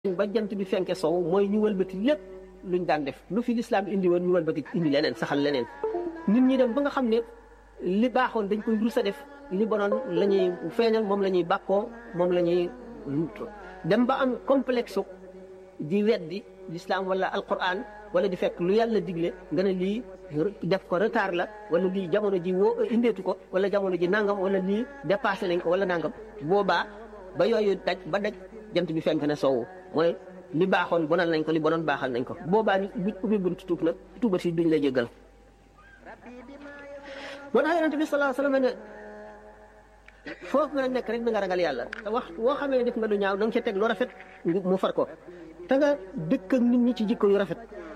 ba jant bi fenke sow mooy ñu wëlbati lépp luñ daan def lu fi lislaam indi woon ñu wëlbati indi leneen saxal leneen nit ñi dem ba nga xam ne li baaxoon dañ koy rus a def li bonoon la ñuy feeñal moom la ñuy bàkkoo moom la ñuy dem ba am complexe di weddi lislaam wala alquran wala di fekk lu yàlla digle nga ne lii def ko retard la wala lii jamono ji woo indeetu ko wala jamono ji nangam wala lii dépassé nañ ko wala nangam boobaa ba yooyu daj ba daj jant bi fenk na soowu mooy li baaxoon bonal nañ ko li bonoon baaxal nañ ko boobaa ñu ubbi buntu tuub nag tuubat yi duñ la jéggal moo tax yonente bi salaa sallam ne foofu nga nekk rek na nga ragal yàlla te wax woo xamee ne def nga lu ñaaw da nga ca teg lu rafet mu far ko te nga dëkk ak nit ñi ci jikko yu rafet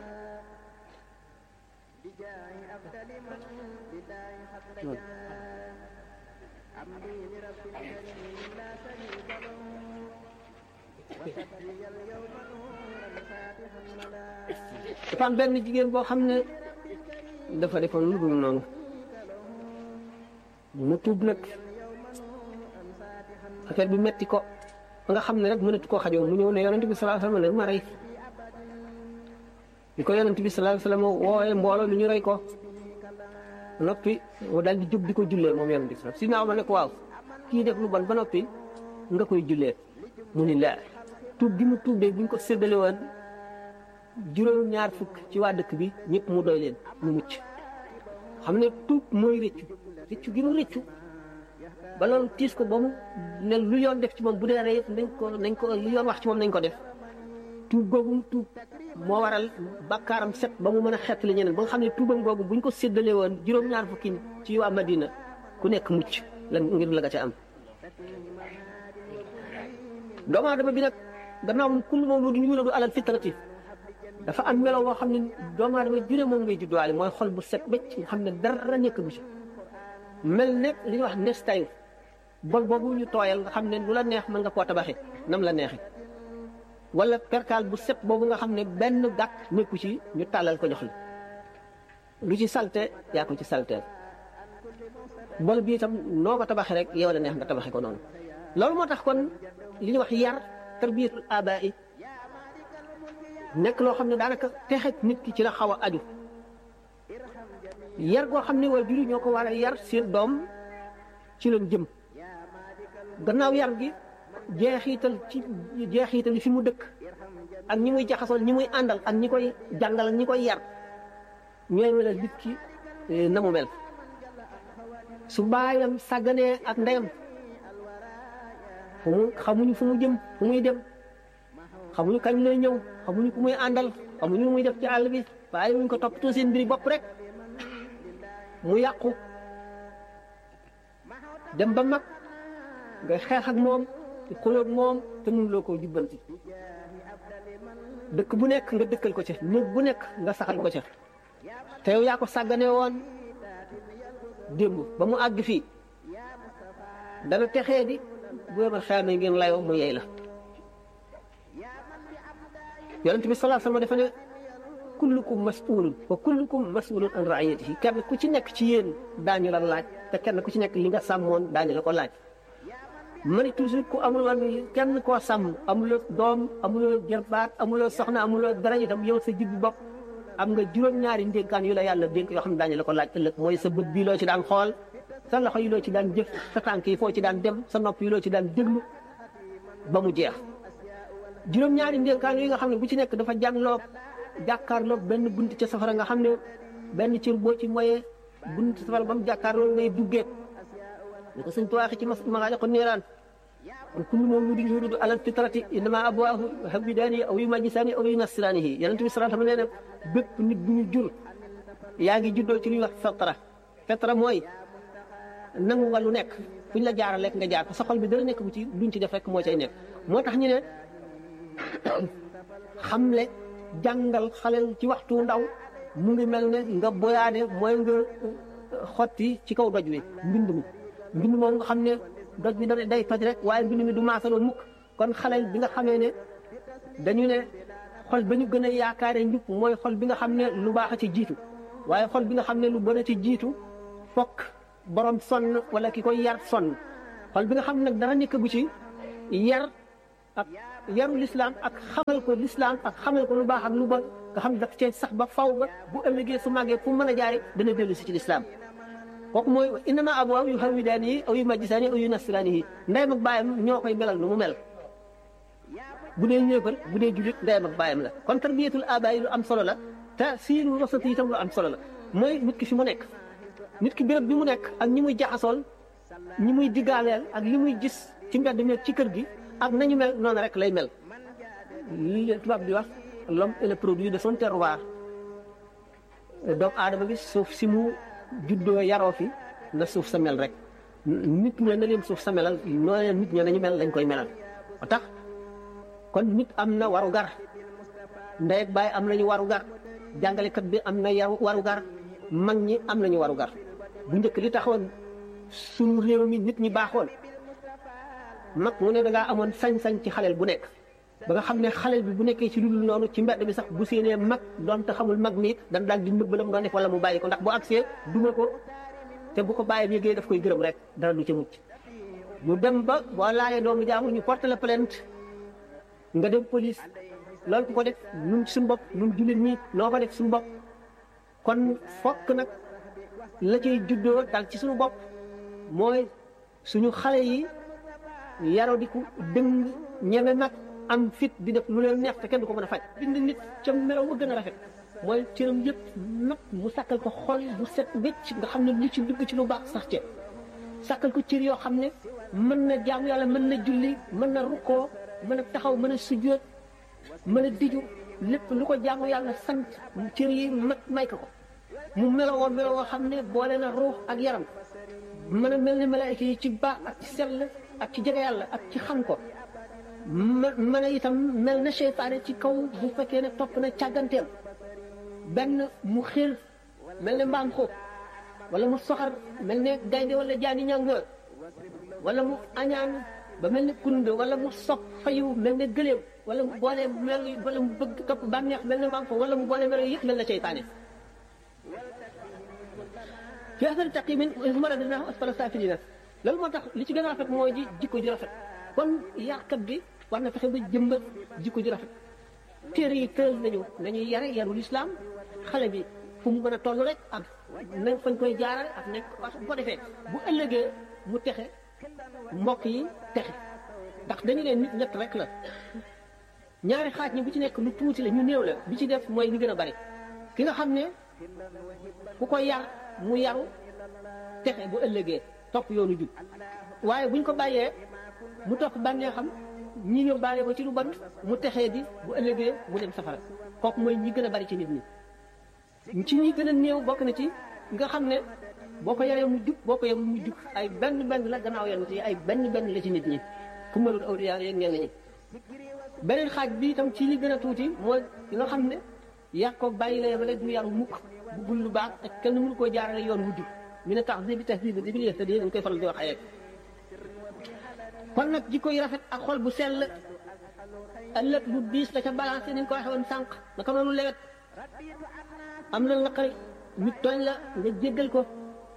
dafa am benn jigéen boo xam ne dafa defoon lu dul noonu mu tuub nag affaire bi metti ko ba nga xam ne rek mënatu koo xajoo mu ñëw ne yonent bi sallallahu alayhi wasallam ma rey bi ko yonent bi sallallahu alayhi wasallam woowee mbooloo mi ñu rey ko noppi mu daal di jóg di ko jullee moom yonent bi si naaw ma ne ko waaw kii def lu bon ba noppi nga koy jullee mu ni la tuub gi mu tuub de buñ ko séddale woon juróom ñaar fukk ci waa dëkk bi ñëpp mu doy leen mu mucc xam ne tuub mooy rëccu rëccu gi mu rëccu ba loolu tiis ko ba mu ne lu yoon def ci moom bu dee rey nañ ko nañ ko lu yoon wax ci moom nañ ko def tuub googu mu tuub moo waral bakkaaram set ba mu mën a xettali ñeneen ba nga xam ne tuubam googu buñ ko séddalee woon juróom ñaar fukki ci waa Madina ku nekk mucc lan ngir la nga ca am doomu aadama bi nag gannaaw kullu mawludin yuladu alal fitrati dafa am melo boo xam ne doomu aadama jure moom ngay judduwaale mooy xol bu set bëcc nga xam ne dara nekk bu ci mel ne li ñuy wax nestayu bol boobu ñu tooyal nga xam ne lu la neex mën nga koo tabaxee nam la neexee wala perkaal bu set boobu nga xam ne benn gàkk nekku ci ñu tàllal ko jox la lu ci salte yaa ko ci salteel bol bi itam noo ko tabaxee rek yow la neex nga tabaxee ko noonu loolu moo tax kon li ñuy wax yar tarbiyatul abaa yi nekk loo xam ne daanaka texet nit ki ci la xaw a aju yar goo xam ne waa juri ñoo ko war a yar seen doom ci leen jëm gannaaw yar gi jeexiital ci jeexiital fi mu dëkk ak ñi muy jaxasoon ñi muy àndal ak ñi koy jàngal ak ñi koy yar ñooy melal nit ki na mu mel su baayam sàgganee ak ndeyam fu mu xamuñu fu mu jëm fu muy dem xamuñu kañ lay ñëw xamuñu ku muy àndal xamuñu muy def ci àll bi waaye wuñ ko toppatoo seen mbiri bopp rek mu yàqu dem ba mag nga xeex ak moom di xulóog moom te mënuloo koo jubbanti dëkk bu nekk nga dëkkal ko ca néeg bu nekk nga saxal ko ca te yow yaa ko sàggane woon démb ba mu àgg fii dana texee di bu yemal xeamee ngeen layoo mu yey la yonent bi salaa sallam dafa ne kullukum mas'ulun wa kullukum mas'ulun an ra'iyatihi kenn ku ci nekk ci yéen daañu la laaj te kenn ku ci nekk li nga sàmmoon daañu la ko laaj ma ne toujours ku amul woon kenn koo sàmm amuloo doom amuloo jarbaat amuloo soxna amuloo dara itam yow sa jibbi bopp am nga juróom-ñaari ndénkaan yu la yàlla dénk yoo xam ne daañu la ko laaj ëllëg mooy sa bët bii loo ci daan xool sa loxo yi loo ci daan jëf sa tànk yi foo ci daan dem sa nopp yi loo ci daan déglu ba mu jeex juróom-ñaari ndénkaan yi nga xam ne bu ci nekk dafa jàngloo jàkkaarloo benn bunt ca safara nga xam ne benn cër boo ci moyee bunt safara ba mu jàkkaarloo ngay duggee li ko sëñ tuwaaxi ci magaale ko niiraan kon kullu mawludin yuuladu alal fitrati innama abawaahu yuhawwidaanihi aw yumajjisaanihi aw yunassiraanihi yonent bi sallallahu alayhi wa sallam nee na bépp nit bu ñu jur yaa ngi juddoo ci li ñuy wax fitra fitra mooy nangu nga lu nekk fu ñu la jaaral lekk nga jaar ko sa xol bi dara nekk bu ci luñ ci def rek moo cay nekk moo tax ñu ne xamle jàngal xale ci waxtu ndaw mu ngi mel ne nga boyaane mooy nga xotti ci kaw doj wi mbind mi mbind moom nga xam ne doj bi da day toj rek waaye mbind mi du maasaloo mukk kon xale bi nga xamee ne dañu ne xol ba ñu gën a yaakaare njub mooy xol bi nga xam ne lu baax a ci jiitu waaye xol bi nga xam ne lu bon a ci jiitu fokk borom sonn wala ki koy yar sonn xol bi nga xam ne nag dara nekk gu ci yar ak yaru lislaam ak xamal ko lislaam ak xamal ko lu baax ak lu bon nga xam daf cee sax ba faw ba bu ëllëgee su màggee fu mën a jaare dana dellu si ci lislaam kooku mooy innama abawaahu yu hawidaani yi aw yu majjisaani aw yu nasraani yi ndeyam ak bàyyam ñoo koy melal nu mu mel bu dee ñëefar bu dee julit ndeyam ak bàyyam la kon tarbiyatul abaay lu am solo la te siinu wasati itam lu am solo la mooy nit ki fi mu nekk nit ki béréb bi mu nekk ak ñi muy jaxasool ñi muy diggaaleel ak li muy gis ci mbedd mi ci kër gi ak nañu mel noonu rek lay mel li tubaab di wax l'homme est le produit de son terroir doomu aadama bi suuf si mu juddoo yaroo fi na suuf sa mel rek nit ña na leen suuf sa melal noo leen nit ña nañu mel lañ koy melal ba tax kon nit am na waru gar ndey ak baay am nañu waru gar jàngalekat bi am na yaru waru gar mag ñi am nañu waru gar bu njëkk li taxoon sunu réew mi nit ñi baaxoon mag mu ne da ngaa amoon sañ-sañ ci xaleel bu nekk ba nga xam ne xaleel bi bu nekkee ci lu dul noonu ci mbedd bi sax bu séenee mag doonte xamul mag mi dan daal di nëbb la mu doon def wala mu bàyyi ko ndax bu agsee duma ko te bu ko bàyyi yëgee daf koy gërëm rek dara du ca mucc ñu dem ba boo laalee doomu jaamu ñu porte la plainte nga dem police loolu ku ko def ñun suñu bopp ñun jullit ñi noo ko def suñu bopp kon fokk nag la cay juddoo dal ci suñu bopp mooy suñu xale yi yaro di ko dëng ñeme nag am fit di def lu leen neex te kenn du ko mën a faj bind nit ca melaw ma gën a rafet mooy cëram yëpp nag mu sàkkal ko xol bu set wécc nga xam ne lu ci dugg ci lu baax sax ca sàkkal ko cër yoo xam ne mën na jaamu yàlla mën na julli mën na rukkoo mën a taxaw mën a sujjóot mën a diju lépp lu ko jaamu yàlla sant cër yi mat may ko ko mu melowoo melowoo xam ne boole na ruux ak yaram mën a mel ne malaayika yi ci baax ak ci sell ak ci jege yàlla ak ci xam ko mën a itam mel na seytaane ci kaw bu fekkee ne topp na càgganteem benn mu xel mel ne mbaam xóob wala mu soxar mel ne gaynde wala jaani ñàngoor wala mu añaan ba mel ne kunde wala mu sopp fayu mel ne gëléem wala mu boole mel wala mu bëgg topp bànneex mel ne mbaam xóob wala mu boole mel yëpp mel na seytaane fi asari taqimin mara dinaa asfala saafilina loolu moo tax li ci gën a rafet mooy ji jikko ji rafet kon yàqkat bi war na fexe ba jëmbat jikko ji rafet téere yi tëral nañu nañuy yare yarul islam xale bi fu mu mën a toll rek ak nañ fañ koy jaarale ak nañ bu ko defee bu ëllëgee mu texe mbokk yi texe ndax dañu leen nit ñett rek la ñaari xaaj ñi bu ci nekk lu tuuti la ñu néew la bi ci def mooy li gën a bari ki nga xam ne ku ko yar mu yaru texe bu ëllëgee topp yoonu jub waaye buñ ko bàyyee mu topp bànnee xam ñi ñëw bàyyee ko ci lu bon mu texee di bu ëllëgee mu dem safara kooku mooy ñi gën a bari ci nit ñi ci ñi gën a néew bokk na ci nga xam ne boo ko yaree mu jub boo ko yaree mu jub ay benn benn la gannaaw yonent yi ay benn benn la ci nit ñi ku mënul awliya yeeg ñenn ñi beneen xaaj bi itam ci li gën a tuuti mooy ki nga xam ne yàq ko bàyyi la yemale du yaru mukk buggul lu baax ak kenn mënu koo jaarale yoon wu jub mi ne tax bi tax bi bi bi yëstadi dañ koy faral di wax ayek kon nag jikko yi rafet ak xol bu sell ëllëg lu diis la ca balancé ni ñu ko waxee woon sànq naka noonu lewet am na naqari nit tooñ la nga jéggal ko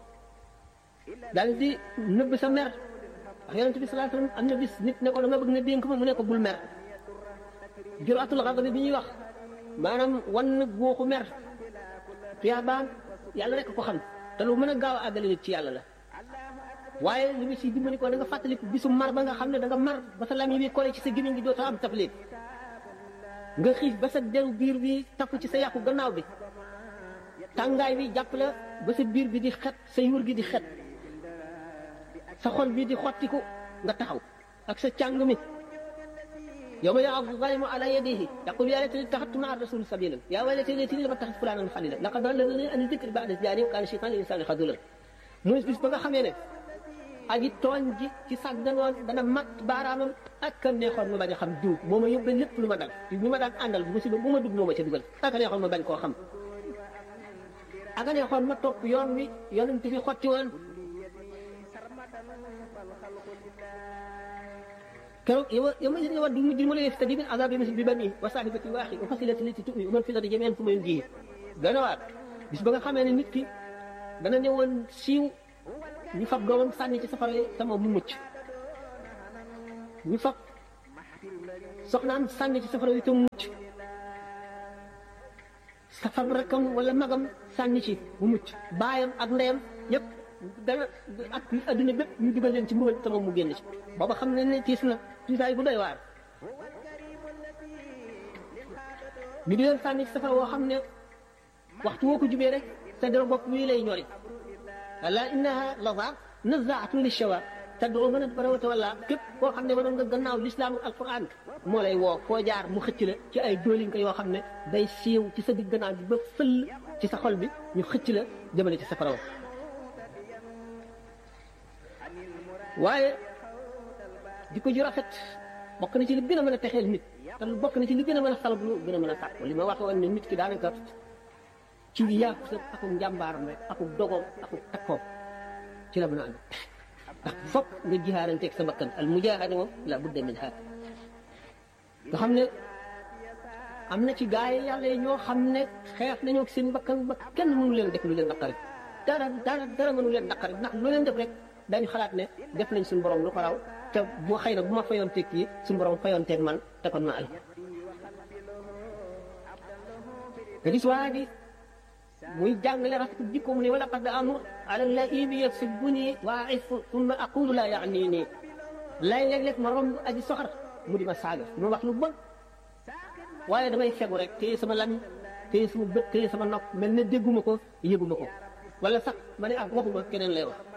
daal di nëbb sa mer wax yonent bi sallallahu alayhi wasallam am na bis nit ne ko dama bëgg nga dénk ma mu ne ko bul mer juraatul ghadab bi ñuy wax maanaam wan na góoxu mer tuyaabaam yàlla rek ko xam te lu mën a gaaw a àggale nit ci yàlla la waaye li nga siy dimbali ko da nga fàttaliku bisu mar ba nga xam ne da nga mar ba sa lami bi kole ci sa gémmiñ gi dootoo am taflit nga xiif ba sa deru biir bi tapp ci sa yàqu gannaaw bi tàngaay bi jàpp la ba sa biir bi di xet sa yuur gi di xet sa xol bi di xottiku nga taxaw ak sa càng mi yawma ya'addu zalimu ala yadihi yaqulu ya laytani ittakhadtu ma'a rasuli sabilan ya waylati laytani lam attakhidh fulanan khalila laqad adallani an dhikri ba'da idh ja'ani wa kana shaytanu lil insani khadula muy bis ba nga xamee ne aji tooñ ji ci sàgganoon dana mat baaraamam ak kan neexoon ma bañ a xam diw moo ma yóbbee lépp lu ma dal ñu ma daan àndal bu musiba bu ma dugg moo ma ca dugal ak a neexoon ma bañ koo xam ak a neexoon ma topp yoon wi yonent fi xotti woon keroog yow yow ma yow du mujj ma lay def te di min azab bi bi bani wa sahibati waaxi wa fasilati lati tuwi wa man fi lati jami'an fu ma ji dana waat bis ba nga xamee ne nit ki dana ñëwoon siiw ñu fab doomam sànni ci safara yi sama mu mucc ñu fab soxnaam sànni ci safara wi te mucc safar rakkam wala magam sànni ci bu mucc baayam ak ndeyam yëpp dana ak adduna bépp ñu dugal leen ci mbugal te moom mu génn ci booba xam ne ne tiis na tiisaay bu doy waar ñu di leen sànni ci safara woo xam ne waxtu woo ko jubee rek sa dara bopp wii lay ñori ala innaha laza nazaatun li shawa tad'u man adbara wa tawalla képp koo xam ne mënoon nga gannaaw lislaam ak alquran moo lay woo koo jaar mu xëcc la ci ay dóolinka yoo xam ne day siiw ci sa digg gannaaw bi ba fëll ci sa xol bi ñu xëcc la jëmale ci safara wa waaye jikko ju rafet bokk na ci li gën a mën a texeel nit te bokk na ci li gën a mën a salab lu gën a mën a sàkk li ma wax woon ne nit ki daanaka ci yàqu sa akuk njàmbaaram rek akuk dogoom akuk takkoom ci la mën a ànd ndax fokk nga jihaaranteeg sa bakkan al mujaahada moom la budda min ha nga xam ne am na ci gaay yi yàlla yi ñoo xam ne xeex nañoo ak seen bakkan ba kenn mënu leen def lu leen naqari dara dara dara mënu leen naqari ndax lu leen def rek dañu xalaat ne def nañ suñu borom lu ko raw te bu xëy na bu ma fayoon teeg kii suñu borom fayoon teeg man te kon ma al nga gis waa ji muy jàngale rafet jikko mu ne wala qad amur ala laibi yasibuni wa aifu summa aqulu la yaani nii lay léeg-léeg ma romb aji soxar mu di ma saaga mu wax lu bon waaye damay fegu rek téye sama lamiñ téye sama bët téye sama nopp mel ne dégguma ko yëguma ko wala sax ma ne ah waxuma keneen lay wax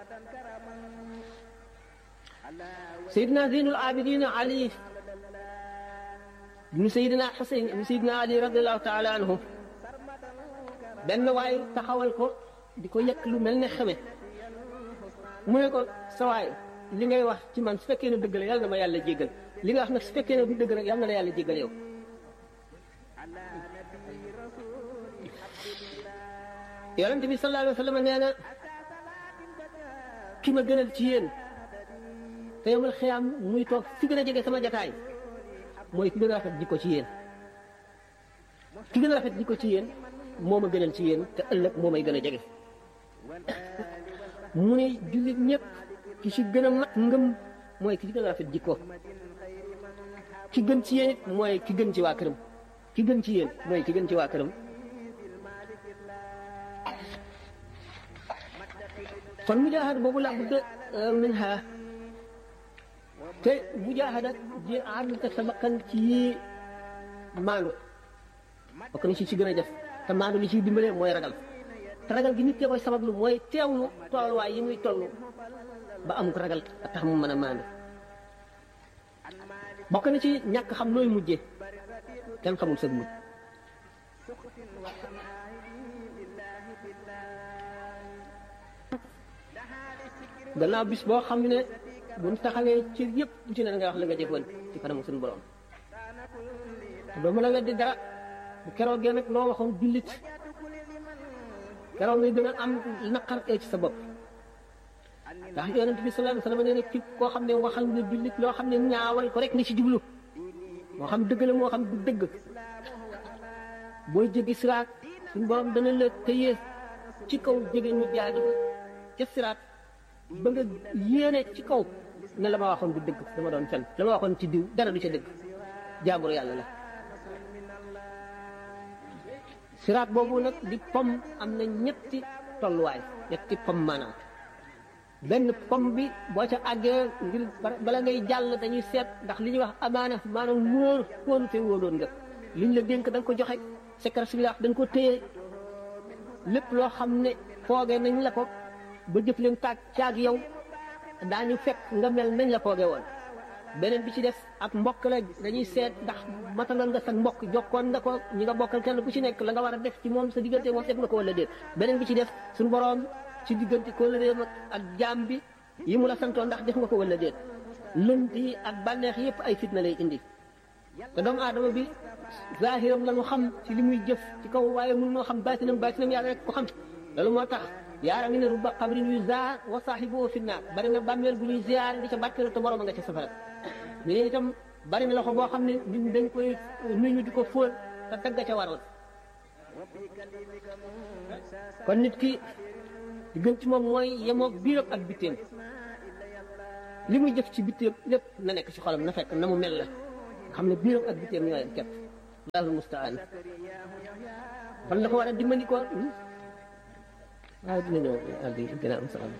Seydina Zeynul Abidin Ali ibnu Seydina Xuseyn ibnu Seydina Ali radiallahu taala anhu benn waay taxawal ko di ko yëkk lu mel ne xame mu ne ko sa waay li ngay wax ci man su fekkee ne dëgg la yàlla na ma yàlla jéggal li nga wax nag su fekkee ne du dëgg rek yàlla na la yàlla jéggal yow yonente bi sallallahu alayhi wa sallam nee na ki ma gënal ci yéen te yomal xiyaam muy toog fi gën a jege sama jataay mooy ki gën a rafet jikko ci yéen ki gën a rafet jikko ci yéen moo ma gënal ci yéen te ëllëg moo may gën a jege mu ne jullit ñëpp ki ci gën a mat ngëm mooy ki ci gën a rafet jikko ki gën ci yéen it mooy ki gën ci waa këram ki gën ci yéen mooy ki gën ci waa këram kon mujaahada boobu la budda minha te mujaahada di ànd ak sa bakkan ci maandu bokk na ci ci gën a def te maandu li ciy dimbale mooy ragal te ragal gi nit ke koy sabablu mooy teewlu tolluwaay yi muy toll ba amuk ragal a tax mu mën a maandu bokk na ci ñàkk xam nooy mujje kenn xamul sa mujj gannaaw bis boo xam ne buñ taxawee ci yëpp bu ci ne nga wax la nga jëfoon ci kanamu suñu borom te doo mën a weddi dara bu keroogee nag loo waxoon jullit keroog ngay gën a am naqar ee ci sa bopp ndax yonent bi sallallahu alayhi wasallam nee na képp koo xam ne waxal nga jullit loo xam ne ñaawal ko rek ni ci jublu moo xam dëgg la moo xam du dëgg booy jéggi siraat suñu borom dana la tëyee ci kaw jege ñu jaay ca siraat ba nga yéene ci kaw ne la ma waxoon du dëgg dama doon fen la ma waxoon ci diw dara du ca dëgg jaambur yàlla la siraat boobu nag di pom am na ñetti tolluwaay ñetti pom maanaam benn pom bi boo ca àggee ngir bala ngay jàll dañuy seet ndax li ñuy wax amaana maanaam wóor wóoru te wóoroon nga liñ la dénk da nga ko joxe secret si la da nga ko téye lépp loo xam ne foogee nañ la ko ba jëf leen taag caag yow daañu fekk nga mel nañ la foogee woon beneen bi ci def ak mbokk la dañuy seet ndax matalal nga sa mbokk jokkoon nga ko ñi nga bokkal kenn ku ci nekk la nga war a def ci moom sa diggante moom def nga ko wala déet beneen bi ci def suñu boroom ci diggante ko réem ak jaam bi yi mu la santoon ndax def nga ko wala déet lënt yi ak bànneex yëpp ay fitna lay indi te doomu aadama bi zahiram la ñu xam ci li muy jëf ci kaw waaye mun noo xam baatinam baatinam yàlla rek ko xam loolu moo tax yaara ngi ne rubba xabrin yu zaar wa saaxibu fi naar bari na bàmmeel bu ñuy ziar di ca barkeelu te borom nga ca safara ñu ne itam bari na loxo boo xam ne nit dañ koy nuyu di ko fóol te tagga ca waroon kon nit ki di gën ci moom mooy yemoog biiram ak bitteem li muy jëf ci bitteem lépp na nekk ci xolam na fekk na mu mel la xam ne biiram ak biteem ñoo yem képp allahul mustaan fan la ko war a dimbali ko waaye dina ñëw àgg gën a am sax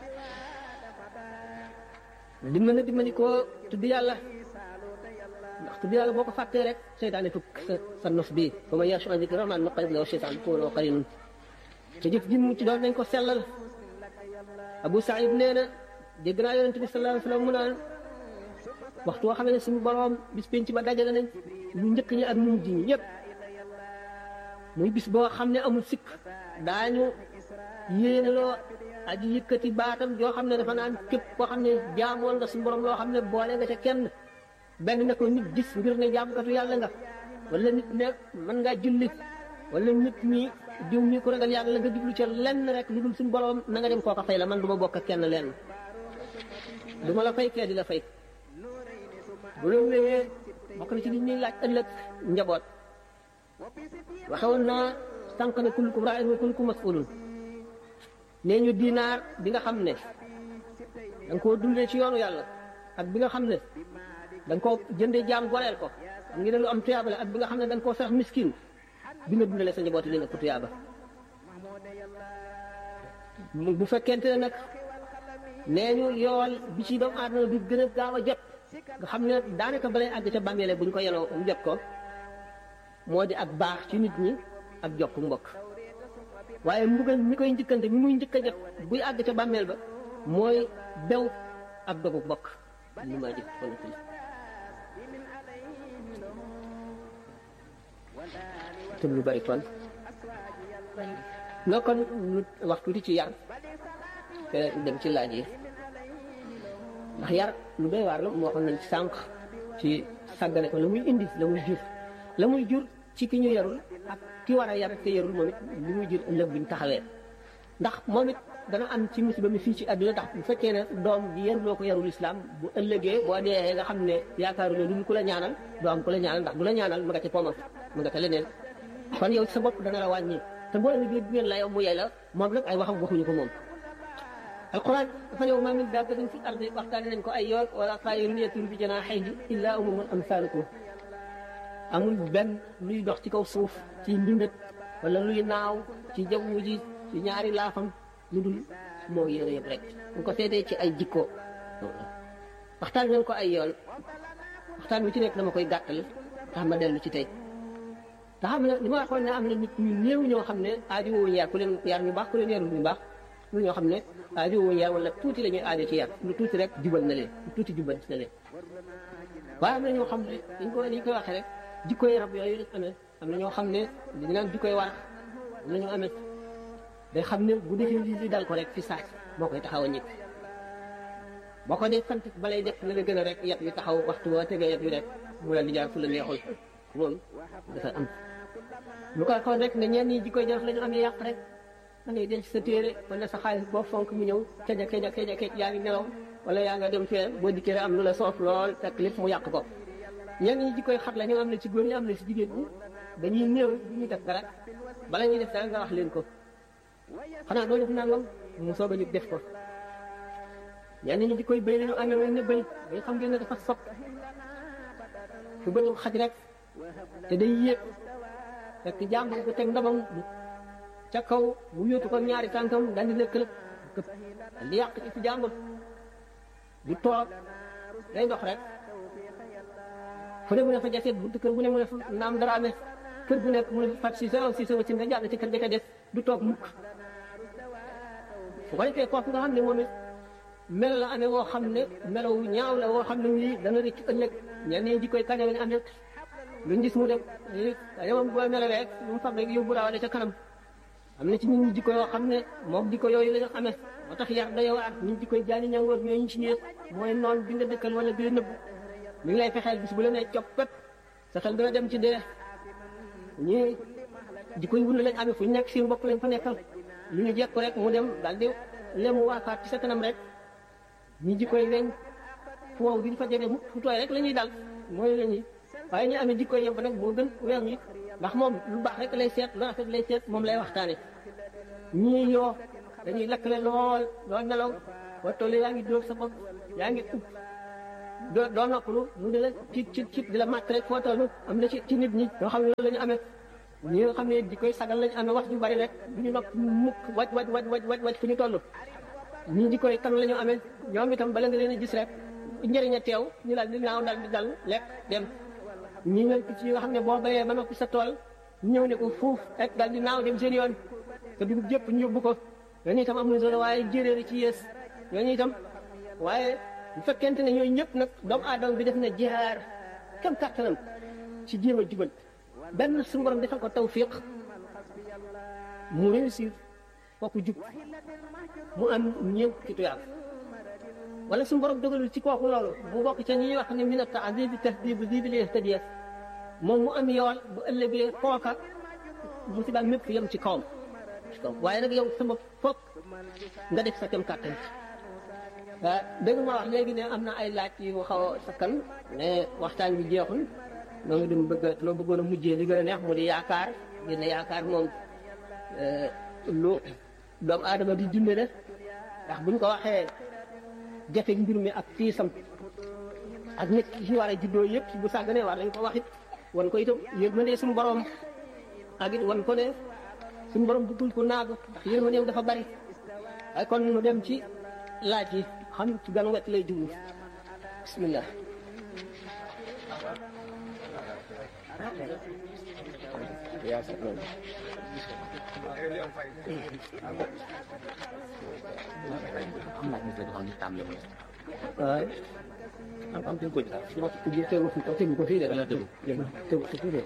li mën a dimbali koo tudd yàlla ndax tudd yàlla boo ko fàttee rek seytaane tukk sa sa nos bii ba ma yachu an dikri rahmaan nuqayyid lahu shaytaan fa huwa qariinun te jëf ji mu ci doon nañ ko sellal Abu Saïd nee na dégg naa yonent bi sallallahu alayhi wa sallam mu naan waxtu woo xam ne suñu borom bis penc ba dajale nañ ñu njëkk ñi ak ñu mujj ñi ñëpp muy bis boo xam ne amul sikk daañu yéene loo aji yëkkati baatam yoo xam ne dafa naan képp koo xam ne jaamoon nga suñu borom loo xam ne boole nga ca kenn benn na ko nit gis ngir ne jaamkatu yàlla nga wala nit ne mën ngaa julli wala nit ñi diw ñi ko ragal yàlla nga jublu ca lenn rek lu dul suñu borom na nga dem kooka fay la man du ma bokk ak kenn lenn du ma la fay kee di la fay bu loolu wéyee bokk na ci li ñuy laaj ëllëg njaboot waxewoon naa sànq ne kullukum raa'in wa kullukum mas'ulun nee ñu dinaar bi nga xam ne da nga koo dundee ci yoonu yàlla ak bi nga xam ne da nga koo jëndee jaam goreel ko xam ngi ne lu am tuyaaba la ak bi nga xam ne da nga koo sax miskin bi nga dundalee sa njaboot yi li nga ko tuyaaba bu fekkente ne nag nee ñu yool bi ci doomu aadama bi gën a gaaw a jot nga xam ne daanaka balay àgg ca bàmmeele bu ñu ko yenoo mu jot ko moo di ak baax ci nit ñi ak jokk mbokk waaye mbugal mi koy njëkkante mi muy njëkk a jot buy àgg ca bàmmeel ba mooy bew ak dogu mbokk li ma jëf kon te lu bari kon nga kon lu wax tuuti ci yar te dem ci laaj yi ndax yar lu doy waar la moo xam nañ ci sànq ci sàggane ko la muy indi la muy jur la muy jur ci ki ñu yarul ak ki war a yar te yarul moom it li muy jur ëllëg buñ taxawee ndax moom it dana am ci musiba mi fii ci àdduna ndax bu fekkee ne doom ji yaruloo ko yarul islam bu ëllëgee boo dee nga xam ne yaakaaru ne lu ku la ñaanal doo am ku la ñaanal ndax du la ñaanal mu nga ca poomam mu nga ca leneen kon yow sa bopp dana la wàññi te boo leen bi ngeen la yow mu yey la moom nag ay waxam waxuñu ko moom alquran dafa ne ma min dabbatin fi ardi waxtaane nañ ko ay yoon wala taayirin yatiiru bi janaahihi illaa umamun amsaalukum amul benn luy dox ci kaw suuf ci mbindat wala luy naaw ci jaww ji ci ñaari laafam lu dul moo yéene yëpp rek ñu ko seetee ci ay jikko waxtaan nañ ko ay yoon waxtaan wi ci nekk dama koy gàttal tax ma dellu ci tey te xam ne li ma waxoon ne am na nit ñu néew ñoo xam ne aajo woo yar ku leen yar ñu baax ku leen yarul ñu baax lu ñoo xam ne aajo woo yar wala tuuti la ñuy aajo ci yar lu tuuti rek jubal na leen lu tuuti jubal na leen waaye am na ñoo xam ne dañ ko dañ koy waxee rek jikkoy rab yooyu lañ amee am na ñoo xam ne dañu naan jikkoy war am na ñoo amee day xam ne bu defee lii li dal ko rek fi saas moo koy taxaw a ñëpp boo ko dee sant balay def na la gën a rek yat wi taxaw waxtu boo tegee yat wi rek mu la di jaar fu la neexul loolu dafa am lu ko xool rek ne ñenn ñi jikkoy jaraf la ñu amee yàq rek da ngay denc sa téere wala sa xaalis boo fonk mu ñëw keja keja keja kej yaa ngi nelaw wala yaa nga dem fee boo dikkee rek am lu la soof lool fekk lépp mu yàq ko ñenn ñi jikkoy xat la ñu am na ci góor ñi am na ci jigéen ñi dañuy néew du ñuy def dara bala ñuy def dara nga wax leen ko xanaa doo def nangam mu soog a ñu def ko ñenn ñi jikkoy béy lañu amee mel ne béy bay xam ngeen ne dafa sopp fu bëtu xaj rek te day yéeg fekk jàmbur ko teg ndamam ca kaw mu yóotu ko ñaari tànkam daal di nekk lépp këpp di yàq ci fi jàmbur du toog day dox rek fu ne mu ne fa jaseet buntu kër bu ne mu ne fa naam dara amee kër bu nekk mu ne fa fat si sa si sa wëccin nga jàll ci kër ga ca des du toog mukk fu ko defee kooku nga xam ne moom it melo la amee woo xam ne melo wu ñaaw la woo xam ne nii dana rëcc ëllëg ñenn ñi jikkoy kaña lañ amee luñ gis mu dem yamam boo melawee rek lu mu fab rek yóbbu raawale ca kanam am na ci ñun jikko yoo xam ne moom jikko yooyu la ñu amee moo tax yar day waar ñun jikkoy jaani ñangoor ñooy ñu ci ñëwee mooy noon bi nga dëkkal wala bi nëbb mi ngi lay fexeel bis bu la nee coppet sa xel dana dem ci dee ñii jikkoy wund lañ amee fu ñu nekk seen bopp lañ fa nekkal lu ñu jekk rek mu dem daal di lemu waafaat ci sa kanam rek ñi jikkoy weñ fu wow duñ fa jege mu fu tooy rek la ñuy dal mooy la ñuy waaye ñu amee jikkoy yëpp nag moo gën weer yi ndax moom lu baax rek lay seet lu rafet lay seet moom lay waxtaane ñii yoo dañuy lakkale lool lool nelaw boo tollee yaa ngi dóor sa bopp yaa ngi ub doo doo noppalu mu di la ci ci ci di la màtt rek foo toll am na ci ci nit ñi ñoo xam ne loolu la ñu amee ñi nga xam ne di koy sagal lañu amee wax ju bari rek du ñu nopp mukk waj waj waj waj waj waj fu ñu toll ñii di koy kan la ñu amee ñoom itam bala nga leen a gis rek njëriñ a teew ñu daal di naaw daal di dal lekk dem ñi nga ci nga xam ne boo bayee ba noppi sa tool ñëw ne ko fuuf rek daal di naaw dem seen yoon te dugub jëpp ñu yóbbu ko ñooñu itam am na solo waaye jéréer ci yées ñooñu itam waaye bu fekkente ne ñooñu ñëpp nag doomu aadama bi def na jihaar kam kàttanam ci jéem a jubal benn suñu borom defal ko tawfiq mu réussir kooku jub mu am ñeent ci tuyaab wala suñu borom dogalul ci kooku loolu bu bokk ca ñi ñuy wax ne min at-ta'dib tahdib zibil yahtadiya moom mu am yool bu ëllëgee kooka musiba mépp yem ci kawam ci kaw waaye nag yow sama foog nga def sa kem kàttan ah dëgg ma wax léegi ne am na ay laaj yu xaw a sakkan mais waxtaan bi jeexul noo ngi dem bëgg a loo bëggoon a mujjee li gën a neex mu di yaakaar gën a yaakaar moom lu doomu aadama di dunde la ndax buñ ko waxee jafe mbir mi ak tiisam ak nit ki war a juddoo yëpp bu sàgganee war nañ ko wax it wan ko itam yërmande suñu borom ak it wan ko ne suñu borom bëggul ko naagu ndax yërmandeem dafa bari waaye kon mu dem ci laaj yi xam ci gan wet lay jublu bismillah waaw am am tegu ko ci tegu ko tegu ko fii de tegu ko fii de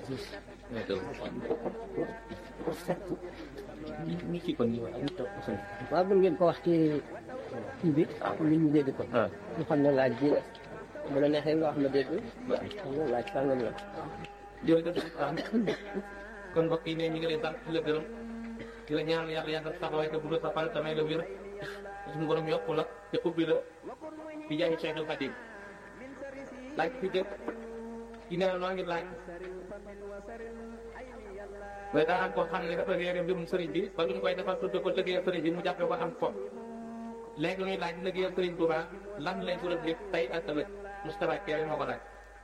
waaw mën ngeen ko wax ci kii bi nit ñi dégg ko ñu xam ne laaj bi bu la neexee nga wax ma dégg xam nga laaj sàngam la jërëjëf kon mbokk yi ne ñu ngi lay sant di la gërëm di la ñaan yàlla yàggal taxawaay te bu la sa fan tamay la wér suñu borom yokku la te ubbi la bi jaay Cheikh al Khadim laaj fi jëkk ki nee na noo ngi laaj mais daa am koo xam ne dafa réere mbirum sëriñ bi ba luñ koy defal tudde ko liggéeyal sëriñ bi mu jàppe ko am fo léegi ñuy laaj liggéeyal sëriñ Touba lan lañ ko def tey ak ëllëg Moustapha Kéré moo ko laaj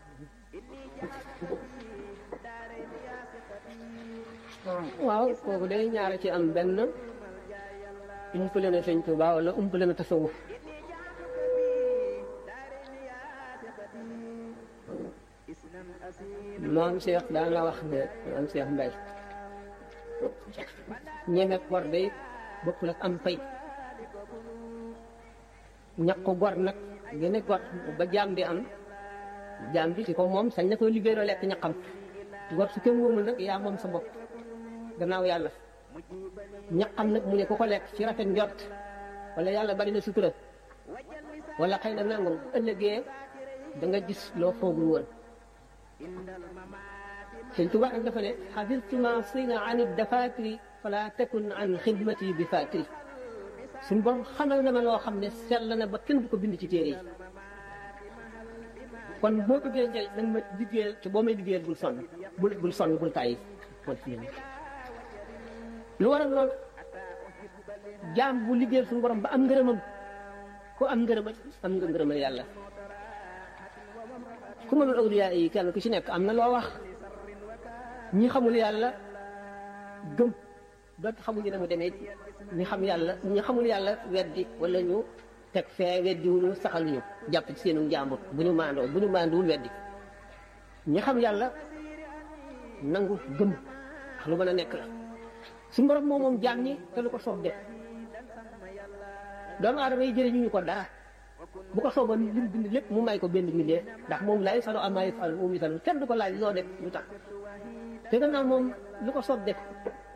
waaw kooku day ñaara ci am benn umpale na sëñ Tuuba wala umpale na tasawuf maam Cheikh daana wax ne maam Cheikh Mbay ñeme gor day bokkul ak am fay ñaq ko gor nag gën a gor ba jaam bi am jaam bi ci ko moom sañ na koy liggéeyloo lekk ñaqam gor su kenn wóomul nag yaa moom sa bopp gannaaw yàlla ñaqam nag mu ne ku ko lekk ci rafet njort wala yàlla bari na sutura wala xëy na nangam ëllëgee da nga gis loo foogul woon sëñ Tuubaa nag dafa ne xafirtu ma sina an dafatiri fala takun an xidmati bi fatiri suñ borom xamal na ma loo xam ne sell na ba kenn du ko bind ci téere yi kon boo bëggee njëriñ nag ma liggéeyal te boo may liggéeyal bul sonn bul bul sonn bul tàyyi bul fi lu waral loolu jaam bu liggéeyal suñu borom ba am ngërëmam ku am ngërëma am nga ngërëmal yàlla ku mënul awliyaa yi kenn ku ci nekk am na loo wax ñi xamul yàlla gëm doot xamuñu ne mu demee ñi xam yàlla ñi xamul yàlla weddi wala ñu teg fee weddi wuñu saxal ñu jàpp ci seenu njàmbur bu ñu maandoo bu ñu maanduwul weddi ñi xam yàlla nangu gëm wax lu mën a nekk la suñu borom moom moom jaam ñi te lu ko soob def doomu aadama yi jëriñu ñu ko dara bu ko sooboon li mu bind lépp mu may ko benn mbindee ndax moom lay salo amaay fal moom itam kenn du ko laaj loo def lu tax te gannaaw moom lu ko soob def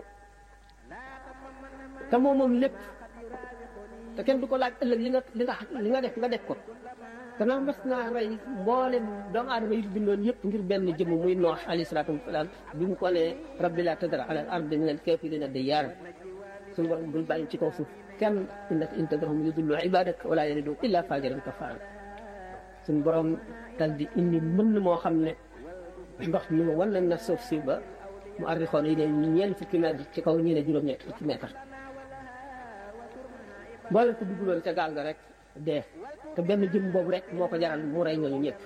te moom moom lépp te kenn du ko laaj ëllëg li nga li nga li nga def nga def ko gannaaw mas naa rey mboolem doomu aadama yi bindoon yëpp ngir benn jëmm muy noox alayhi salaatu wasalaam bi mu ko ne rabbi laa tadar ala al ardi min al kaafiriina dayyaaran suñu borom bul bàyyi ci kaw suuf kenn innaka in tadarhum yudillu ibadak wala yalidu illa fajiran kafaara suñu borom dal di indi mën moo xam ne ndox mi ma wan na suuf si ba mu arrixoon yi ne ñeent fukki mètre ci kaw ñi ne juróom-ñett fukki mètre boole ko dugguloon ca gaal ga rek dee te benn jëm boobu rek moo ko jaral mu rey ñooñu ñëpp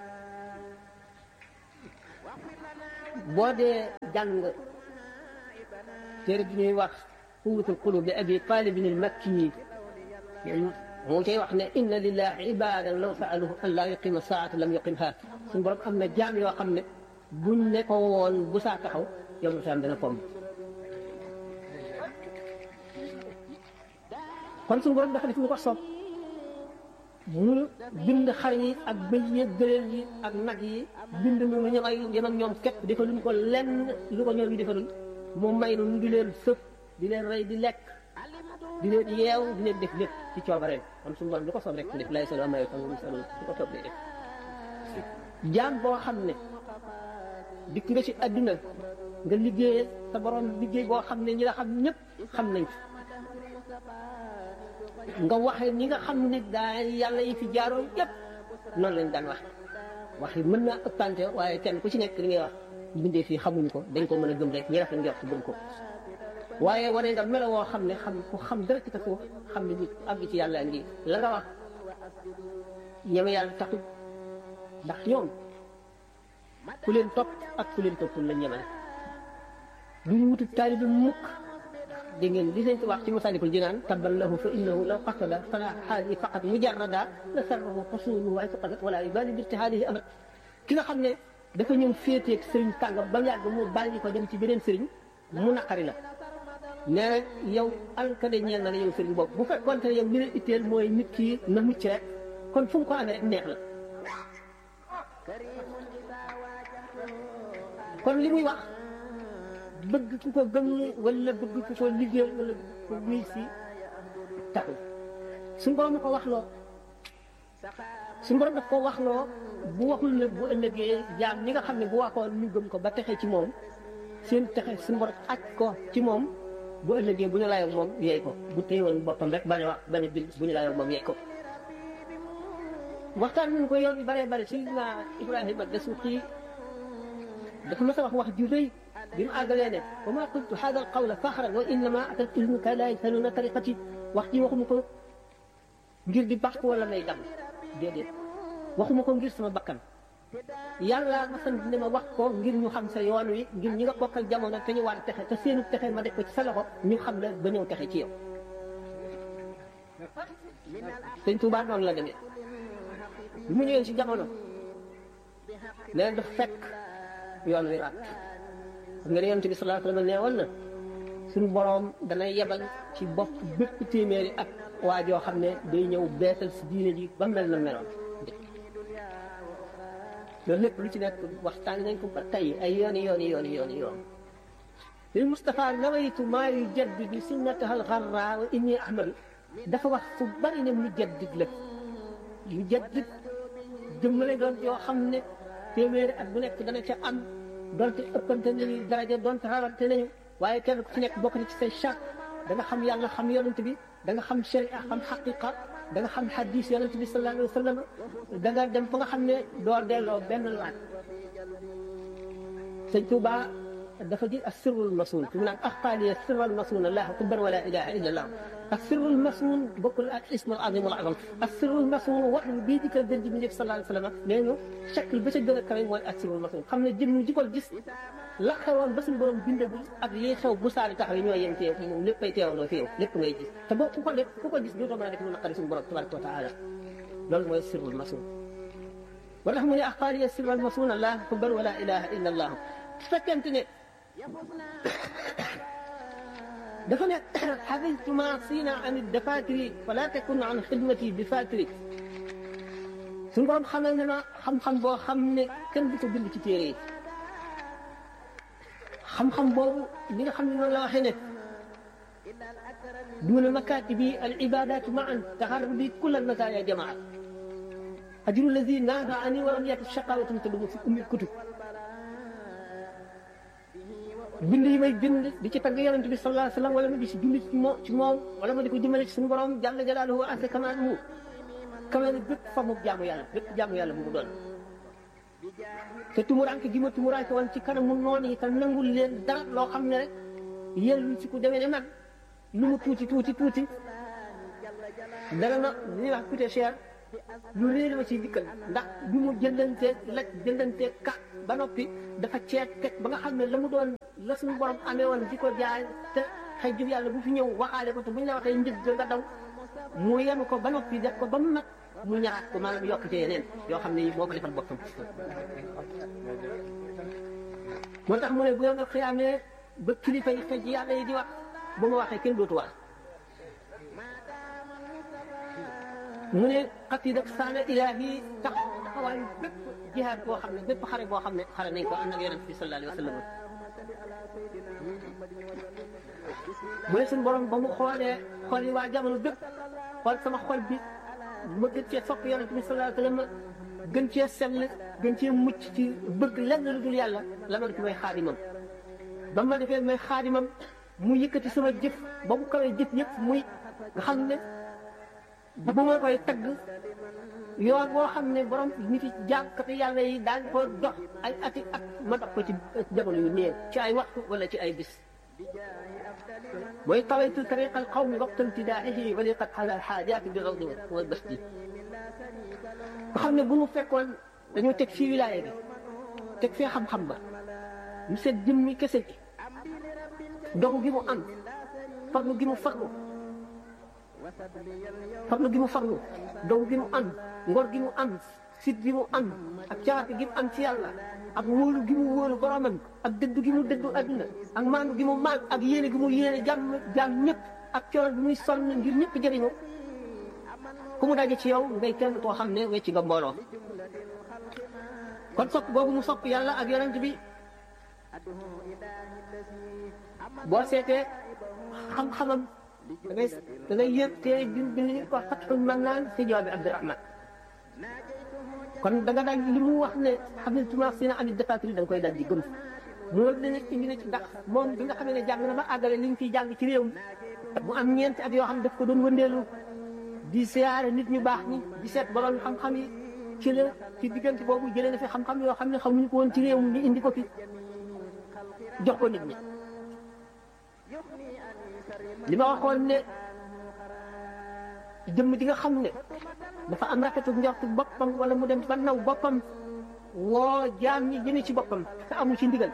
boo dee jàng téere bi ñuy wax quwwatul qulub bi abi talibin al makki moo cay wax ne inna lillahi ibadan law saaluhu an laa yuqima saata lam yuqimha suñu borom am na jaam yoo xam ne buñ ne ko woon bu saa taxaw yow ma dana fomm kon suñu borom dafa def lu ko soob mu bind xar yi ak bëy yi gëléem yi ak nag yi bind nu lu ñam ay yem ak ñoom képp defaluñ ko lenn lu ko ñoom yi defalul mu may nu di leen sëf di leen rey di lekk di leen yeew di leen def lépp ci coobareem kon suñu borom lu ko soob rek def lay solo amay tam solo lu ko soob lay def jaam boo xam ne dikk nga ci adduna nga liggéey sa borom liggéey boo xam ne ñi la xam ñëpp xam nañ nga waxe ñi nga xam ne daa yàlla yi fi jaaroon yëpp noonu lañ daan wax wax yi mën naa ëppante waaye kenn ku ci nekk li ngay wax bindee fii xamuñ ko dañ ko mën a gëm rek ñi rafet njort gëm ko waaye wane nga melo woo xam ne xam ku xam dara ci tasawuf xam ne nit àgg ci yàlla ngi la nga wax ñeme yàlla taxul ndax ñoom ku leen topp ak ku leen toppul la ñemale du ñu wutu taalibe mukk dégg ngeen li seen wax ci Masaalikul Jinaan tabban lahu fa innahu law qasada fala xaali faqat mujarrada la sarrahu xusuluhu waaye faqadat wala yubali bi ijtihaadihi amat ki nga xam ne dafa ñëw féeteeg sëriñ tàngam ba mu yàgg mu bàyyi ko dem ci beneen sëriñ mu naqari la nee na yow alkade ñeel na la yow sëriñ boobu bu fekkoon te yow li leen itteel mooy nit ki na mucc rek kon fu mu ko amee rek neex la kon li muy wax bëgg ku ko gëm wala bëgg ku ko liggéey wala ko wuy si taxul suñu borom ko wax loo suñu borom daf ko wax loo bu waxul ne bu ëllëgee jaam ñi nga xam ne bu waxoon ñu gëm ko ba texe ci moom seen texe suñu borom aj ko ci moom bu ëllëgee bu ñu layoog moom yeey ko bu téyewoon boppam rek bañ a wax bañ a bind bu ñu layoog moom yeey ko waxtaan nañu ko yoon yu bëree bëri Seydina Ibrahima Dasuuqi dafa mas a wax wax ju rëy bi mu àggalee ne wa maa qultu haada al-qawla faxran wa innama atat ilmuka laa yasaluuna tariqati wax ji waxuma ko ngir di bàq wala may dam déedéet waxuma ko ngir sama bakkan yàlla ma sant ne ma wax ko ngir ñu xam sa yoon wi ngir ñi nga bokkal jamono te ñu war texe te seenu texe ma def ko ci sa loxo ñu xam la ba ñëw texe ci yow. sëñ Tuubaa noonu la demee bi mu ñëwee ci jamono nee dafa fekk yoon wi ràtt xam nga ne yonent bi sallallahu alayhi wa sallam nee woon na suñu boroom dana yebal ci bopp bépp téeméeri ak waa joo xam ne day ñëw beesal si diine ji ba mel na meloon loolu lépp lu ci nekk waxtaan nañ ko ba tey ay yooni yooni yooni yooni yoon lil Mustafa nawaytu maa yujaddidu sunnataha al-gharra wa inni ahmadu dafa wax fu bari ne mu jaddid la mu jaddid jëmmale doon yoo xam ne téeméeri at bu nekk dana ca am donte ëppante nañu daraja donte rawante nañu waaye kenn ku ci nekk bokk na ci say charte da nga xam yàlla xam yonent bi da nga xam sharia xam xaqiqa da nga xam xadis yonent bi sallallahu alayhi wa sallam da nga dem fa nga xam ne doo delloo benn laaj sëñ Tuuba dafa ji asirul masun fi mu naan axtaaliya sirral masun allah akbar wala ilaha illa allah asirul masun bokkul ak ismul azim wal azam asirul masun wax ni bii dikkal gën ji bi njëkk sallallahu alayhi wa sallam nee ñu chakl ba ca gën a kawe mooy asirul masun xam ne jëm ji ko gis la xewoon ba suñu borom bindagul ak liy xew bu saari taxaw yi ñoo yem ci yow moom léppay teewandoo fi yow lépp ngay gis te boo ku ko def ku ko gis dootoo mën a def lu naqari suñu borom tabaraka wa taala loolu mooy sirrul masun wa tax mu ne axtaaliya sirral masun allah akbar wala ilaha illa allah su fekkente ne dafa ne xafidtu ma siina an dafatiri fala takun an xidmati bi fatiri suñu borom xamal ne ma xam-xam boo xam ne kenn du ko bind ci téere yi xam-xam boobu li nga xam ne noonu la waxee ne duna makatibi al ibadatu maan taxarru bi kulla masaya jamaa ajru lazi naata ani walam yati shaqawatun tadumu fi ummi kutub bind yi may bind di ci tagg yonent bi sallallahu alayhi wa sallam wala ma di si julli ci moom ci moom wala ma di ko jëmale ci suñu borom jalla jalaaluhu asa kamaaluhu kamee ne bépp fa mu jaamu yàlla bépp jaamu yàlla bu mu doon te tumuranke gi ma tumuranke woon ci kanamu noonu yi te nangul leen dara loo xam ne rek yéen lu ci ku demee ne man lu mu tuuti tuuti tuuti dara na li ñuy wax coûté cher lu réer ma ci dikkal ndax bi mu jëndantee la jëndantee ka ba noppi dafa ceet teg ba nga xam ne la mu doon la suñu borom amee woon di ko jaay te xëy jub yàlla bu fi ñëw waxaale ko te bu ñu la waxee njëg nga daw mu yenu ko ba noppi def ko ba mu mat mu ñaxaat ko maanaam yokk ci yeneen yoo xam ne moo ko defal boppam moo tax mu ne bu nga xiyaamee ba kilifa yi xëj yàlla yi di wax bu ma waxee kenn dootu wax mu ne xasida saana ilaahi tax taxawaayu bépp jihaad boo xam ne bépp xare boo xam ne xare nañ ko ànd ak yonent bi sallallahu alayhi wa sallam mu ne suñu borom ba mu xoolee xool yi waa jamono bépp xool sama xol bi ma gën cee sopp yonent bi sallallahu alayhi wa sallam gën cee sell gën cee mucc ci bëgg lenn lu dul yàlla la ma def may xaadimam ba ma defee may xaadimam mu yëkkati sama jëf ba mu kawee jëf yëpp muy nga xam ne bu ma koy tagg yoon boo xam ne borom nit yi jànkati yàlla yi daañ ko dox ay ati at ma dox ko ci jamono yu néew ci ay waxtu wala ci ay bis mooy tawaytu tariqa alqawmi waqta imtidaaxihi wa liqat ala alxaajaati bi rawdi wal basti nga xam ne bu mu fekkoon dañoo teg fii wilaaya bi teg fee xam-xam ba mu seet jëmmi kese gi dogu gi mu am farlu gi mu farlu farlu gi mu farlu dogu gi mu am ngor gi mu am sit gi mu am ak cawaate gi mu am ci yàlla ak wóolu gi mu wóolu boromam ak dëddu gi mu dëddu adduna ak maandu gi mu maan ak yéene gi mu yéene jàmm jàmm ñëpp ak coono bi muy sonn ngir ñëpp jëriñu ku mu daje ci yow ngay kenn koo xam ne wecci nga mbooloo kon sopp boobu mu sopp yàlla ak yonent bi boo seetee xam-xamam da ngay da ngay yëg te bi bi ñu ko fatxul man naan si jawaabi Abdurahman kon da nga daal li mu wax ne xam ne tumax si na amit defatri da nga koy dal di gëm mu war ne indi na ci ndax moom bi nga xam ne jàng na ba àggale li ñu fiy jàng ci réew mi mu am ñeenti at yoo xam ne daf ko doon wëndeelu di siyaare nit ñu baax ñi di seet borom xam-xam yi ci la ci diggante boobu jëlee na fi xam-xam yoo xam ne xamuñu ko woon ci réew mi indi ko fi jox ko nit ñi li ma waxoon ne jëmm ji nga xam ne dafa am rafetu njortu boppam wala mu dem ba naw boppam woo jaam ñi jëme ci boppam te amul ci ndigal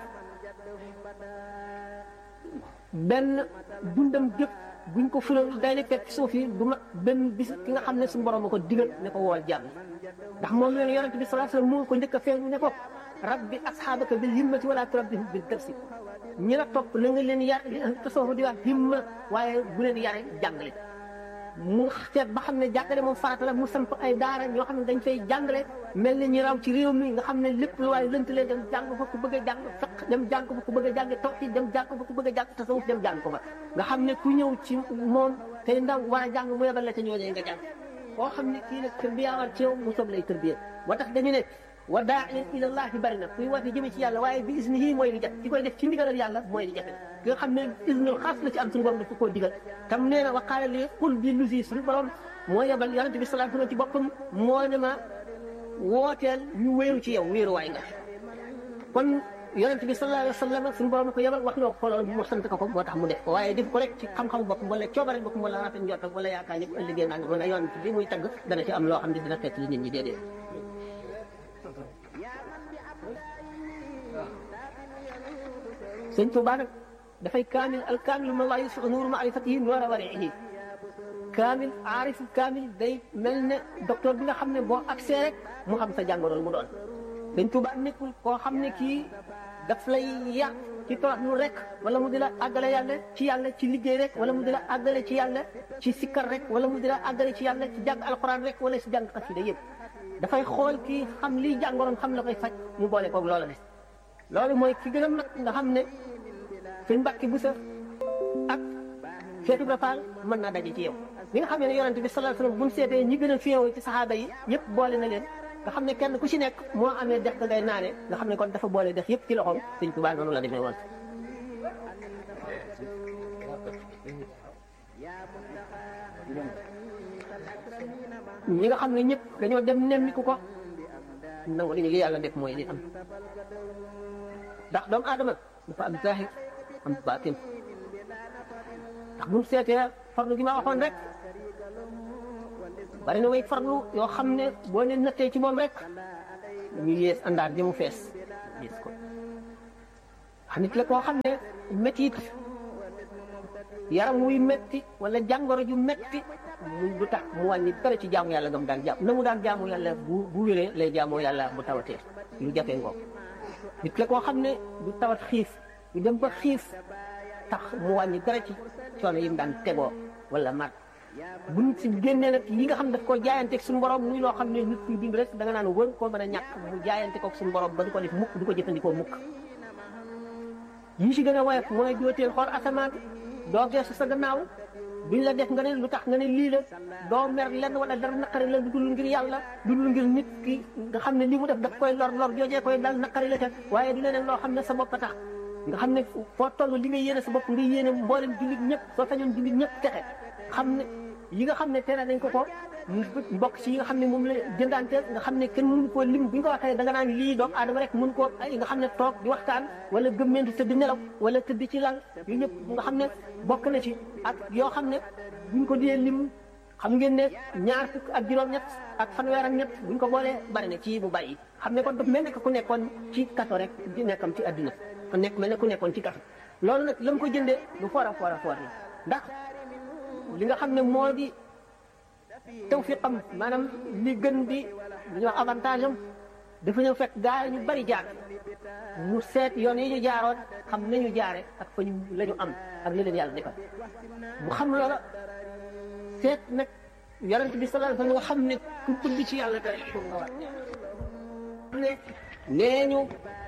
benn dundam jëpp buñ ko fulal day ne fekk suuf yi du ma benn bis ki nga xam ne suñu borom a ko digal ne ko wool jaam ndax moom leen yonente bi sallallahu alayhi wasallam moo ko njëkk a feeñu ne ko rabbi asxaabaka bil himmati wala turabbihim bil darsi ñi la topp na nga leen yar tasawuf di wax himma waaye bu leen yare jàngale mu seet ba xam ne jàngale moom farata la mu samp ay daara ñoo xam ne dañ fay jàngale mel ni ñi raw ci réew mi nga xam ne lépp lu waaye lënt leen dem jàng fa ku bëgg a jàng fiq dem jàng fa ku bëgg a jàng tawxiid dem jàng fa ku bëgg a jàng tasawuf dem jàng ko fa nga xam ne ku ñëw ci moom tey ndaw war a jàng mu yebal la ca ñooñee nga jàng koo xam ne kii nag tërbiya war ci yow mu soog lay tërbiya moo tax dañu ne wa daa'iyan ila llahi bari na kuy woote jëme ci yàlla waaye bi isnihi mooy li jafe ki koy def ci ndigalal yàlla mooy li jafe ki nga xam ne isnul xaas la ci am suñu borom dafa koo digal tam nee na wa qaala li qul bi lusi suñu borom moo yebal yonente bi sallallahu alayhi wasallam ci boppam moo ne ma wooteel ñu wéeru ci yow wéeru waay nga kon yonente bi sallallahu alayhi wasallam suñu borom ko yebal wax loo ko loolu mu sant ko ko moo tax mu def ko waaye def ko rek ci xam-xamu boppam wala coobare boppam wala rafet njortam wala yaakaar ñëpp ëllëgee naa nga mën a yonente bi muy tagg dana ci am loo xam ne dina fekk li nit ñi déedéet sëñ Tuubaa nag dafay kaamil al kaamil ma laa yusuf nuuru maarifatihi noora wariihi kaamil aarif kaamil day mel ne docteur bi nga xam ne boo accès rek mu xam sa jàngoro mu doon sëñ Tuubaa nekkul koo xam ne kii daf lay yàq ci torox lu rek wala mu di la àggale yàlla ci yàlla ci liggéey rek wala mu di la àggale ci yàlla ci sikkar rek wala mu di la àggale ci yàlla ci jàng alxuraan rek wala si jàng xasida yëpp dafay xool kii xam liy jàngoroon xam la koy faj mu boole koog loola ne loolu mooy ki gën a mag nga xam ne suñ mbàkki bu sa ak Cheikh Ibra Fall mën naa daje ci yow li nga xam ne yonente bi sallallahu alayhi wasallam bu mu seetee ñi gën a féew ci saxaaba yi yëpp boole na leen nga xam ne kenn ku ci nekk moo amee dex ga ngay naane nga xam ne kon dafa boole dex yëpp ci loxoom sëñ Tuubaa noonu la demee woon ñi nga xam ne ñëpp dañoo dem nemmiku ko nangu li li yàlla def mooy li am ndax doomu aadama dafa am zahir am baatin ndax bu mu seetee farlu gi ma waxoon rek bari na way farlu yoo xam ne boo ne nattee ci moom rek ñu yées àndaar jëmu fees yées ko wax nit la koo xam ne métit yaram wuy metti wala jàngoro ju metti mu du tax mu wàññi dara ci jaamu yàlla gam daan jaam na mu daan jaamu yàlla bu bu wéree lay jaamoo yàlla bu tawatee lu jafee ngoog nit la koo xam ne du tawat xiif du dem ba xiif tax mu wàññi dara ci coono yi mu daan tegoo wala mat buñ si génnee nag yi nga xam daf koo jaayanteeg suñu borom muy loo xam ne nit kuy dund rek da nga naan wër koo mën a ñàkk mu jaayante koog suñu borom ba du ko def mukk du ko jëfandikoo mukk yi si gën a woyof mooy jooteel xool asamaan doo geesu sa gannaaw duñ la def nga ne lu tax nga ne lii la doo mer lenn wala dara naqari la du dul ngir yàlla du dul ngir nit ki nga xam ne li mu def daf koy lor lor joojee koy dal naqari la te waaye du leneen loo xam ne sa bopp a tax nga xam ne foo toll li nga yéene sa bopp nga yéene mboolem jullit ñëpp soo sañoon jullit ñëpp texe xam ne yi nga xam ne tere nañ ko ko mbokk ci yi nga xam ne moom la jëndante nga xam ne kenn mënu koo lim bu ñu ko waxee da nga naan lii doomu aadama rek mën koo ay nga xam ne toog di waxtaan wala gëmmeentu tëdd nelaw wala tëdd ci lal yu ñëpp nga xam ne bokk na ci ak yoo xam ne buñ ko dee lim xam ngeen ne ñaar fukk ak juróom-ñett ak fanweer ak ñett buñ ko boolee bari na ci bu bari xam ne kon daf mel ne ku nekkoon ci kaso rek di nekkam ci àdduna ku nekk mel ne ku nekkoon ci kaso loolu nag la mu ko jëndee lu foor a foor a foor la ndax li nga xam ne moo di tawfiqam maanaam li gën di li ñuy wax avantage am dafa ñëw fekk gaa ñu bari jaar mu seet yoon yi ñu jaaroon xam nañu jaare ak fa ñu la ñu am ak li leen yàlla defal mu xam loola seet nag yonent bi sallallahu alayhi wa sallam nga xam ne ku bëgg ci yàlla day nga war ne nee ñu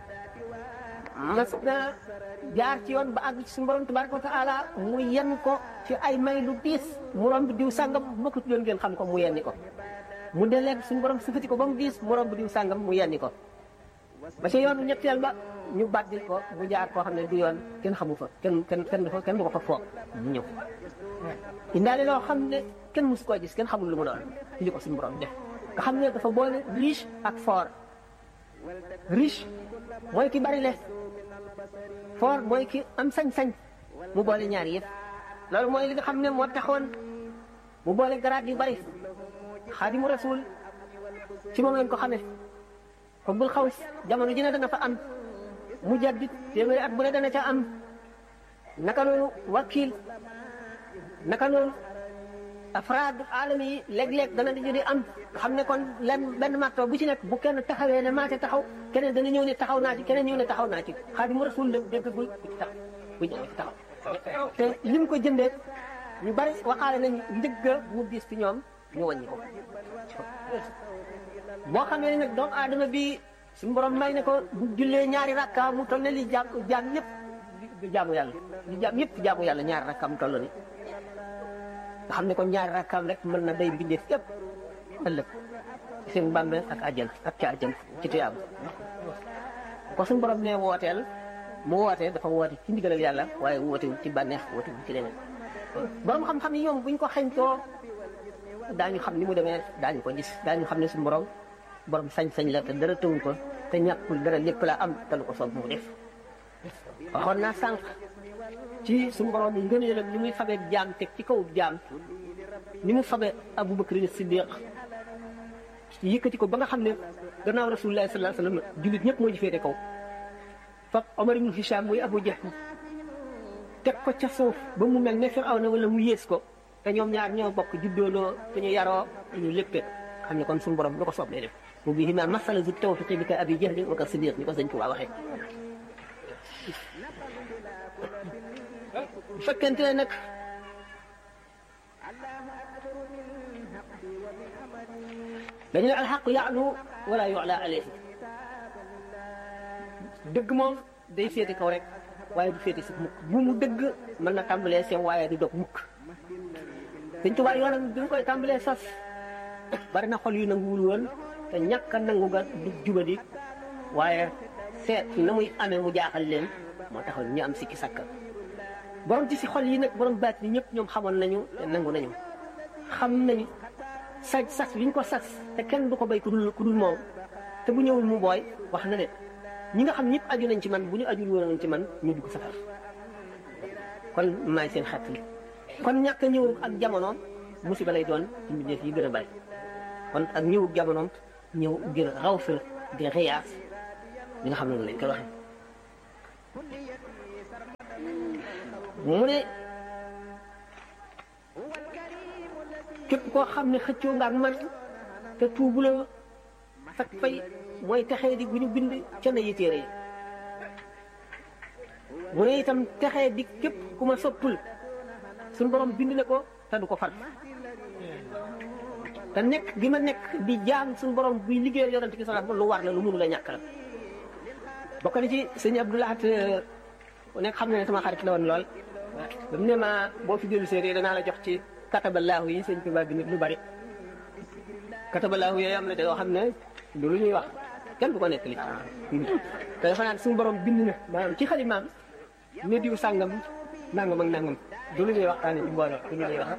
mas na jaar ci yoon ba àgg ci suñu borom tabaraka wa taala mu yenn ko ci ay may lu diis mu romb diw sàngam bu ma ko tuddoon ngeen xam ko mu yenni ko mu deleeg suñu borom sufati ko ba mu diis mu romb diw sàngam mu yenni ko ba ci yoonu ñetteel ba ñu bàddil ko mu jaar koo xam ne du yoon kenn xamu fa kenn kenn kenn du fa kenn du ko fa foog mu ñëw indaale loo xam ne kenn musu koo gis kenn xamul lu mu doon li ko suñu borom def nga xam ne dafa boole riche ak fort riche mooy ki bari le fort mooy ki am sañ-sañ mu boole ñaar yëpp loolu mooy li nga xam ne moo taxoon mu boole garaat yu bari xaadimu rasul ci moom lañ ko xamee xubbul xaws jamono ji ne dana fa am mu jaddit téeméeri at bu ne dana ca am naka noonu wakil naka noonu afraad alami yi léeg-léeg dana di di am xam ne kon lenn benn marto bu ci nekk bu kenn taxawee ne maa ca taxaw keneen dana ñëw ne taxaw naa ci keneen ñëw ne taxaw naa ci xaadimu rasul la déggagul bu ci taxaw bu ñëw ci taxaw te lim ko jëndee ñu bari waxaale nañ njëgga mu diis fi ñoom ñu wàññi ko boo xamee ne nag doomu aadama bi suñu borom may ne ko bu jullee ñaari rakka mu toll ne li jaam jaam ñëpp di jaamu yàlla li jaam ñëpp jaamu yàlla ñaari rakka mu toll ni nga xam ne kon ñaari rakkaam rek mën na day bindee yëpp ëllëg seen bàmmeel ak àjjan ak ca àjjan ci tuyaam ko suñu borom ne wooteel mu wootee dafa woote ci ndigalal yàlla waaye wootewul ci bànneex wootewul ci leneen borom xam-xam yi ñoom buñ ko xañtoo daañu xam ni mu demee daañu ko gis daañu xam ne suñu borom borom sañ-sañ la te dara tëwu ko te ñàkkul dara lépp la am te lu ko soob mu def waxoon naa sànq ci suñu borom yi ngëneelam ni muy fabee jaam teg ci kaw jaam ni mu fabee Abubakar Siddiq yëkkati ko ba nga xam ne gannaaw Rasulullah sallallahu alayhi wa sallam jullit ñëpp moo ji féete kaw fab Omar ibn Hisham muy Abu Jahl teg ko ca suuf ba mu mel ne Firawna wala mu yées ko te ñoom ñaar ñoo bokk juddooloo te ñu yaroo ñu léppee xam ne kon suñu borom lu ko soob lay def mu bii ma masala zu tawfiqi bi ka abi jahli wa ka siddiq ni ko sëñ Tuubaa waxee bu fekkente ne nag dañu ne alxaqu yaalu wala yu'la alayhi dëgg moom day féete kaw rek waaye du féete si mukk bu mu dëgg mën na tàmbalee sew waaye du dog mukk sëñ Tuubaa yoonam bi mu koy tàmbalee sos bari na xol yu nanguwul woon te ñàkk a nangu ga du jubadi waaye seet na muy amee mu jaaxal leen moo taxoon ñu am sikki sakka borom ci si xol yi nag borom baat yi ñëpp ñoom xamoon nañu te nangu nañu xam nañu saj sas bi ñu ko sas te kenn du ko béy ku dul ku dul moom te bu ñëwul mu booy wax na ne ñi nga xam ñëpp aju nañ ci man bu ñu ajul woon ci man ñu dugg safar kon maay seen xet li kon ñàkk a ñëw ak jamono musiba lay doon ci mbindeef yi gën a bari kon ak ñëw jamonoom ñëw gën a raw fil di xiyaas li nga xam ne noonu lañ koy waxee mu ne képp koo xam ne xëccoo nga ak man te tuubuloo fak fay mooy texee di gu ñu bind ca na yi téere yi mu ne itam texee di képp ku ma soppul suñu borom bind na ko te du ko far te nekk gi ma nekk di jaam suñu borom buy liggéeyal yonent ki sax lu war la lu mënu la ñàkk la bokk na ci sëñ Abdoulahat ku nekk xam na ne sama xarit la woon lool ba mu ne ma boo fi dellu séeréer danaa la jox ci katabalaahu yi sëñ Tuubaa bi nit lu bari katabalaahu yooyu am na te yoo xam ne du lu ñuy wax kenn du ko nekk li te dafa naan suñu borom bind na maanaam ci xalimaam ne diw sàngam nangam ak nangam du lu ñuy waxtaane ci mbooloo du lu ñuy wax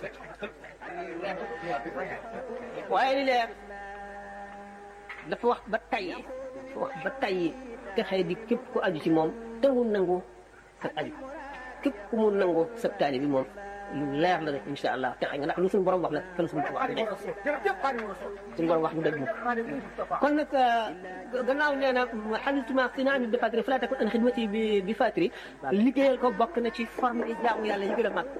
waaye li leer dafa wax ba tay dafa wax ba tay te xëy di képp ku aju ci moom te mu nangu sa aju képp ku mu nangu sa taali bi moom lu leer la rek incha allah te xëy nga ndax lu suñu borom wax la te lu suñu wax dëgg suñu borom wax du dëgg kon nag gannaaw nee na xalituma sinaami bi fatri fala takun an xidmati bi bi fatri liggéeyal ko bokk na ci forme yi jaamu yàlla yi gën a mag